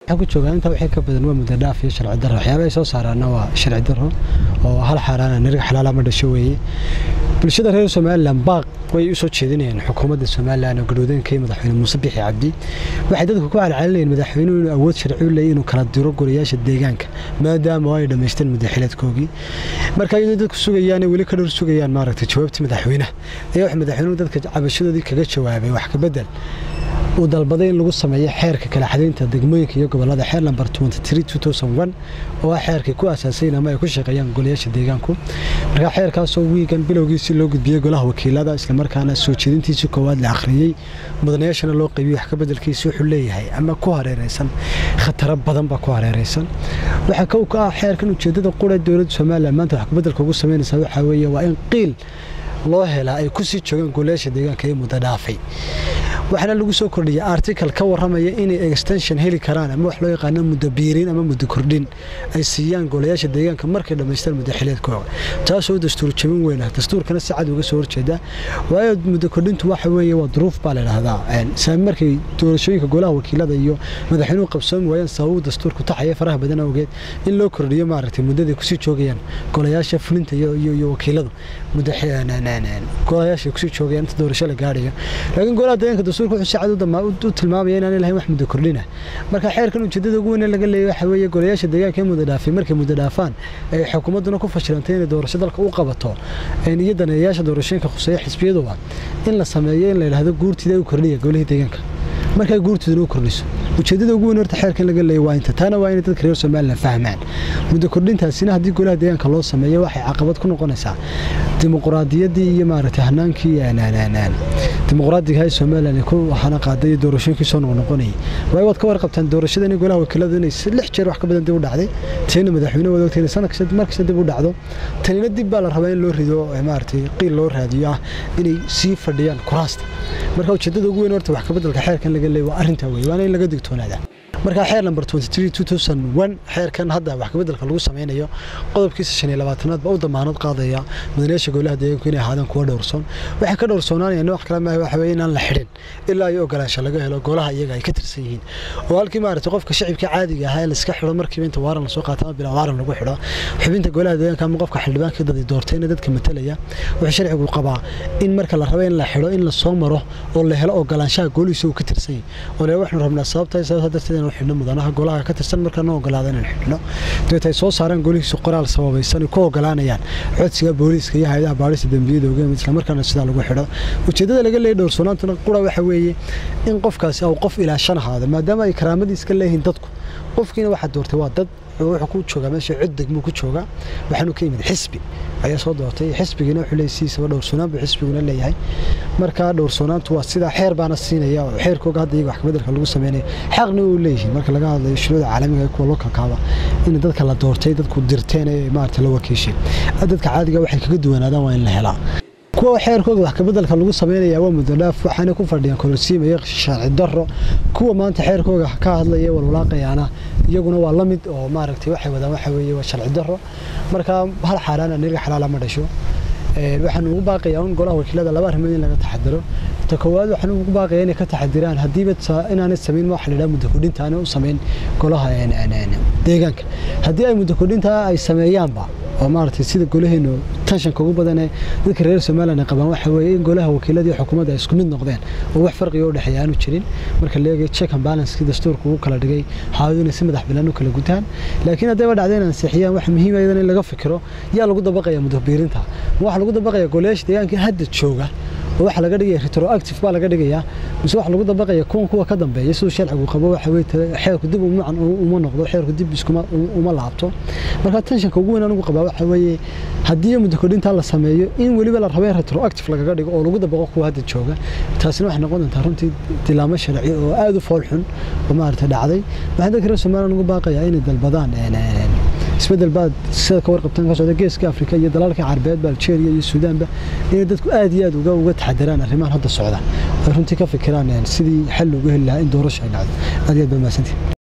waxaa ku joogaa intaa wixii ka badan waa muddo dhaaf iyo sharci darro waxyaabaha ay soo saaraana waa sharci darro oo hal xaaraana nariga xalaala ma dhasho weeye bulshada reer somalilan baaq way u soo jeedinayaan xukuumadda somalilan oo gadhowdanka iyo madaxweyne muuse bixi cabdi waxay dadku ku calcalinayeen madaxweynuhu inuu awood sharci u leeyahy inuu kala diro golayaasha deegaanka maadaama ay dhammaysteen muddaxileedkoogii marka iyadoo dadku sugayaan weli ka dhowr sugayaan maaragtay jawaabtii madaxweynaha ayaa wax madaxweynuhu dadka cabashadoodii kaga jawaabay wax ka bedel uu dalbaday in lagu sameeyo xeerka kala xadaynta degmooyinka iyo gobolada xeer lamber oo ah xeerkay ku aasaasayn ama ay ku shaqeeyaan golayaasha deegaanku marka xeerkaasoo wiigan bilowgiisii loo gudbiyey golaha wakiilada islamarkaana soo jeedintiisii koowaad la akhriyey mudanayaashana loo qaybiyey wax ka bedelkiisi wuxuu leeyahay ama ku hareeraysan khataro badan baa ku hareeraysan waxaa kow ka ah xeerkan ujeedada qura dowladda somalilan maanta wax kabedelka ugu samaynaysaa waxaa weeye waa in qiil loo helaa ay ku sii joogaan golayaasha deegaanka ee muddo dhaafay waxaana lagu soo kordhiyay article ka warramaya inay extension heli karaan ama wax loo yaqaano muddo biirin ama muddo kordhin ay siiyaan golayaasha deegaanka markay dhammaystaan muddo xileedkooga taasoo dastuur jabin weyn ah dastuurkana si cad uga soo horjeeda waayo muddo kordhintu waxa weeye waa duruuf baa la idhaahdaa saami markay doorashooyinka golaha wakiilada iyo madaxweynuhu qabsoomi waayaan sababuu dastuurku taxaya faraha badan awgeed in loo kordhiyo maaragtay muddaday kusii joogayaan golayaasha fulinta iyo wakiiladu muddo golayaasha kusii joogayaan inta doorasho la gaadhayo laakiin golaha deegaanka dastuurka wuxuu si cad u tilmaamaya inaan lahayn wax muddo kordhina marka xeerkan ujeedada ugu weyn laga leeyahay waxa weeye golayaasha deegaanka ee muddo dhaafay markay muddo dhaafaan ay xukuumadduna ku fashilantay inay doorasho dalka u qabato iyo daneeyayaasha doorashooyinka khuseeya xisbiyaduba in la sameeyo in la yidhaahdo guurtida u kordhiya golihii deegaanka markaa guurtiduna u kordhiso ujeedada ugu weyn horta xeerkan laga leeyahy waa inta taana waa inay dadka reer somalilan fahmaan muddo kordhintaasina haddii golaha deegaanka loo sameeyo waxay caqabad ku noqonaysaa dimuquraadiyaddii iyo maaragtay hanaankii dimuqraadiga ee somalilan ku hana qaaday iyo doorashooyinkii soo noqnoqonayay waayo waad ka warqabtaan doorashadani golaha wakiiladu inay lix jeer wax ka badan dib u dhacday tiina madaxweyne wada ogtay sanad kasta mar kasta dib u dhacdo tanina dib baa la rabaa in loo rido maaragtay qiil loo raadiyo ah inay sii fadhiyaan kuraasta marka ujeedada ugu weyn horta wax ka bedelka xeerkan laga leeyahy waa arrintaa weeye waana in laga digtoonaada markaa xeer lamber xeerkan hadda wax kabedelka lagu sameynayo qodobkiisa shan iyo labaatanaad baa u damaanad qaadaya mudanayaasha golaha deegaanku inay ahaadaan kuwa dhowrsoon waxay ka dhowrsoonaanayaan wax kale maaha waxa weye inaan la xidhin ilaa iyo ogolaansho laga helo golaha iyaga ay ka tirsan yihiin oo halkii maaragtay qofka shacibka caadiga ahaa ee la iska xidho markiiba inta waaran lasoo qaata ama bilaa waaran lagu xidho xubinta golaha deegaanka ama qofka xildhibaanka dadii doortayna dadka matalaya wuxuu sharcigu qabaa in marka la rabo in la xidho in la soo maro oo la helo ogolaanshaha golihiisa uu ka tirsan yahay oo le waxaanu rabnaa sababta sababta darteed inuu xidhno mudanaha golaha ka tirsan markaa noo ogolaada inaan xidhno dabeet ay soo saaraan golihiisu qoraal sababaysan ku ogolaanayaan codsiga booliiska iyo hay-adaha baadhista dembiyada ogeem isla markaana sidaa lagu xidho ujeedada laga leeyay dhowrsoonaantuna qura waxa weeye in qofkaasi uu qof ilaashan ahaado maadaama ay karaamadii iska leeyihiin dadku qofkiina waxaa doortay waa dad wuxuu ku joogaa meesha cod degmuu ku joogaa waxaanu ka yimid xisbi ayaa soo doortay xisbigiina wuxuu leeyahay sidiisaba dhowrsoonaan buu xisbiguna leeyahay marka dhowrsoonaantu waa sidaa xeer baana siinaya oo xeerkooga hadda iyaga wax kabedelka lagu sameynaya xaqna uu leeyihiin marka laga hadlayo shuruuda caalamiga kuwa lokalkaaba in dadka la doortay dadku dirteen ee maarata la wakiishay dadka caadiga waxay kaga duwanaadaan waa in la helaa kuwa xeerkooda wax kabedelka lagu sameynaya waa muddo dhaaf waxaana ku fadhiyaan kolosiimaya sharci darro kuwa maanta xeerkooga ka hadlaya walwalaaqayaana iyaguna waa la mid oo maaragtay waxay wadaan waxa weeye waa sharci darro marka hal xaaraana niriga xalaala ma dhasho waxaan ugu baaqayaa un golaha wakiilada laba arrimood in laga taxadiro ta koowaad waxaan ugu baaqayaa inay ka taxadiraan haddiiba inaanay samayn waxa la yidhaha muddo kordhinta aanay u samayn golaha deegaanka haddii ay muddo kordhinta ay sameeyaanba oo maaragtay sida golaheenu tanshanka ugu badan ee dadka reer somaliland ay qabaan waxa weeye in golaha wakiilada iyo xukuumadda ay isku mid noqdeen oo wax farqiga u dhexeeya aanu jirin marka la eegayo check and balancekii dastuurka ugu kala dhigay haawadu inay si madax bannaan u kala gutaan laakiin haddayba dhacday in ansixiyaan wax muhiim ah in laga fikiro yaa lagu dabaqaya muddo biirinta waxa lagu dabaqaya golayaasha deegaanka hadda jooga oo waxa laga dhigaya retroactive baa laga dhigayaa mise waxa lagu dabaqaya kuwan kuwa ka dambeeya siduu sharcigu qabo waxa weye xeerku dib umucan uma noqdo xeerku dib iskuma uma laabto marka tenshanka ugu weyn anigu qabaa waxa weeye haddii muddo kordhintaa la sameeyo in weliba la rabo in retroactive lagaga dhigo oo lagu dabaqo kuwa hadda jooga taasina waxay noqon doontaa runtii tilaamo sharci oo aada u fool xun oo maaragtay dhacday waxaan dadka reer somaliland ugu baaqayaa inay dalbadaan isbedel baad sida ka warqabtaan ka socda geeska afrika iyo dalalka carabeedba algeria iyo suudaanba inay dadku aad iyo aad uga uga taxadiraan arrimahan hadda socda ay runtii ka fikiraan sidii xal loogu heli lahaa in doorasho ay dhacdo aad iyo aad baa mahadsantihin